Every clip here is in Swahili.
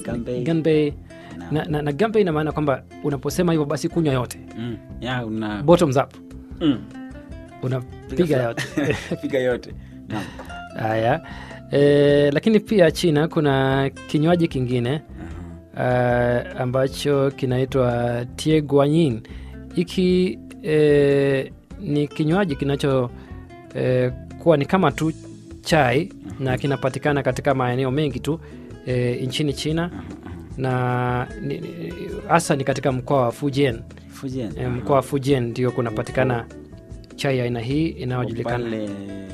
Ganbei. ganbei Naam. na, na, na ganbei ina maana kwamba unaposema hivyo basi kunywa yote Mm. Ya, una bottoms up mm. unapiga Piga yote piga yote Naam. haya e, lakini pia china kuna kinywaji kingine Aha. uh, ambacho kinaitwa tie guanyin hiki e, ni kinywaji kinacho e, kuwa ni kama tu chai na kinapatikana katika maeneo mengi tu e, nchini china Aha, aha. na ni- ni- hasa ni katika mkoa wa fujian Fujian. e, Aha. mkoa wa fujian ndio kunapatikana chai ya aina hii inayojulikana pale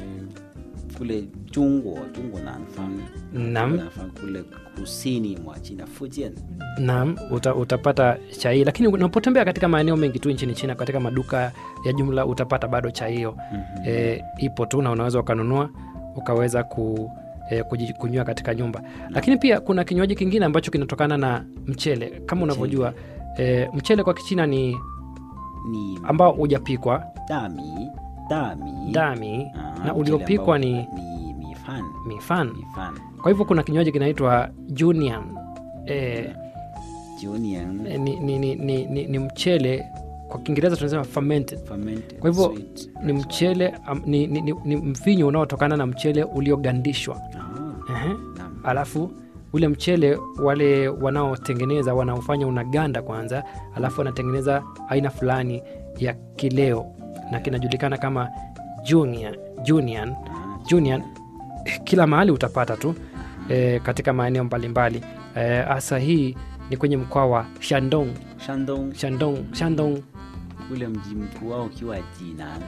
kule Jungwa, Jungwa Nanfang. Naam. Nanfang kule kusini mwa China, Fujian. Naam, uta, utapata chai, lakini unapotembea katika maeneo mengi tu nchini China, katika maduka ya jumla utapata bado chai hiyo Mhm. e, ipo tu na unaweza ukanunua ukaweza ku, e, kuji- kunywa katika nyumba. Lakini pia kuna kinywaji kingine ambacho kinatokana na mchele kama unavyojua e, mchele kwa Kichina ni Ni ambao hujapikwa dami, dami. dami Ah, na mchele uliopikwa ambao ni ni mifan, mifan. mifan. Kwa hivyo kuna kinywaji kinaitwa junian e, Junian, e, ni, ni, ni, ni, ni, ni mchele kwa Kiingereza tunasema fermented fermented Kwa hivyo, sweet. ni mchele am, ni, ni, ni, ni mvinyo unaotokana na mchele uliogandishwa Ah, Ehe. naam. alafu ule mchele wale wanaotengeneza wanaofanya unaganda kwanza alafu wanatengeneza aina fulani ya kileo na kinajulikana kama junior, junior, Ah, junior. kila mahali utapata tu e, katika maeneo mbalimbali hasa hii ni kwenye mkoa wa shandong Shandong, shandong shandong ule mji mkuu wao ukiwa Jinan.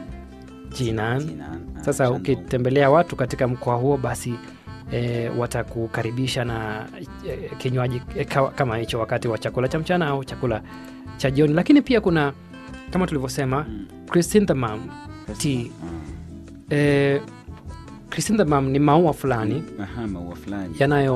jinan Jinan. Ah, Sasa Shandong. ukitembelea watu katika mkoa huo basi e, watakukaribisha na e, kinywaji e, kawa- kama hicho wakati wa chakula cha mchana au chakula cha jioni. Lakini pia kuna kama tulivyosema Mm. chrysanthemum tea. Ah. E, chrysanthemum ni maua fulani Aha, maua fulani.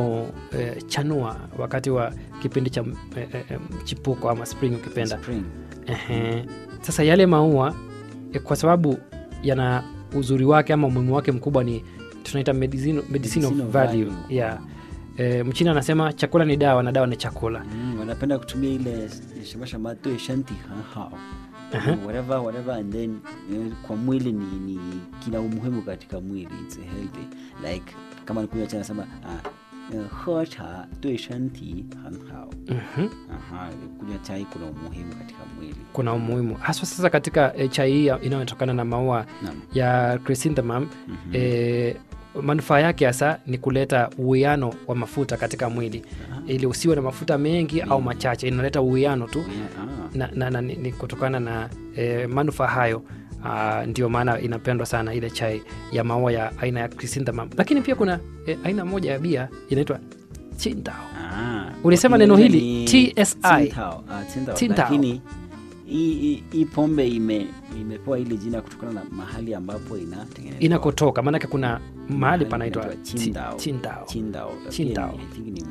yanayochanua wakati wa kipindi cha e, e, mchipuko ama spring ukipenda. Spring. Ehe. Sasa yale maua e, kwa sababu yana uzuri wake ama umuhimu wake mkubwa ni tunaita medicinal, medicinal Medicinal value, value. Yeah. E, mchina anasema chakula ni dawa na dawa ni chakula Mm, wanapenda kutumia ile shama对身体很好 Aha. whatever whatever and then eh, kwa mwili ni, ni kina umuhimu katika mwili it's healthy like kama nikunywa cha nasema ah, eh, 喝茶对身体很好 Mhm. Aha, kunywa chai kuna umuhimu katika mwili kuna umuhimu haswa sasa katika e, chai hii inayotokana na maua Naam. ya chrysanthemum Mhm. e, manufaa yake hasa ni kuleta uwiano wa mafuta katika mwili ili usiwe na mafuta mengi au machache inaleta uwiano tu Yeah, ah. na, na, na, ni, ni kutokana na e, manufaa hayo ah, ndio maana inapendwa sana ile chai ya maua ya aina ya chrysanthemum lakini pia kuna e, aina moja ya bia inaitwa chintao Ah, Ulisema kwa neno Kiingereza hili, ni TSI. Tsingtao. Ah, Tsingtao. Tsingtao. Lakini hii- hii hii pombe ime imepewa ile jina kutokana na mahali ambapo inatengenezwa. inakotoka maanake kuna mahali Mahali panaitwa panaitwa Chi- Qingdao. chintao Qingdao. Qingdao. Pia ni- I think ni m-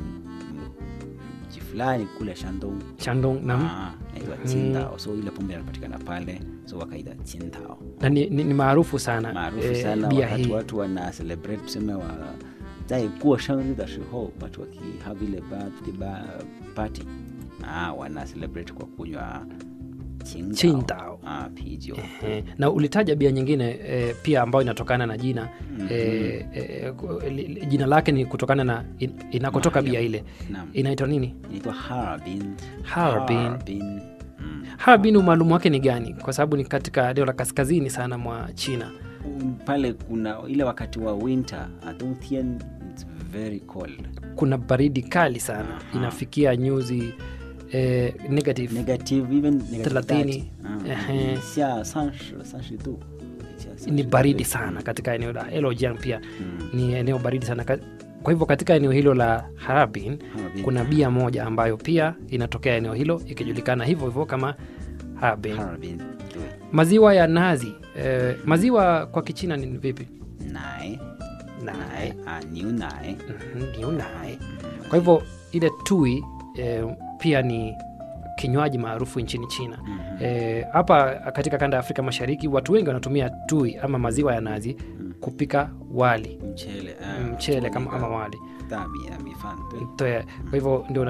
m- mji fulani kule Shandong. shandong na, Ah, inaitwa Qingdao. So ile pombe inapatikana pale, so wakaita Qingdao. na ni, ni, ni maarufu sana Maarufu eh, sana bia wakati hii watu wana celebrate tuseme wa 在过生日的时候 watu waki have ile birthday ba, party ah, wana celebrate kwa kunywa Qingdao. Qingdao. Ah, pijo Eh, na ulitaja bia nyingine eh, pia ambayo inatokana na jina Mhm. eh, eh, ku- li- li- jina lake ni kutokana na in, inakotoka Mahali bia ile Naam. inaitwa nini inaitwa Harbin. Harbin. Harbin. Mm. Harbin umaalumu wake ni gani kwa sababu ni katika eneo la kaskazini sana mwa china Mm, pale kuna ile wakati wa winter Dongtian it's very cold kuna baridi kali sana Aha. inafikia nyuzi eh, negative negative even negative Thelathini. 30. Ah, Ehe. 下三十三十度 下 ni 30 baridi 度 sana katika eneo la Heilongjiang pia Mm. ni eneo baridi sana Ka- kwa hivyo katika eneo hilo la Harbin Harbin. kuna bia moja ambayo pia inatokea eneo hilo ikijulikana hivyo hivyo kama Harbin. Harbin 对 Maziwa ya nazi eh, maziwa kwa Kichina ni vipi? 奶 Nai. 啊牛奶 Mhm, ni unai. Kwa hivyo ile tui eh, pia ni kinywaji maarufu nchini China. Eh, Hapa katika kanda ya Afrika Mashariki watu wengi wanatumia tui ama maziwa ya nazi kupika wali mchele ah, mchele kama, kama wali 大米啊米饭对 Toe- kwa hivyo ndio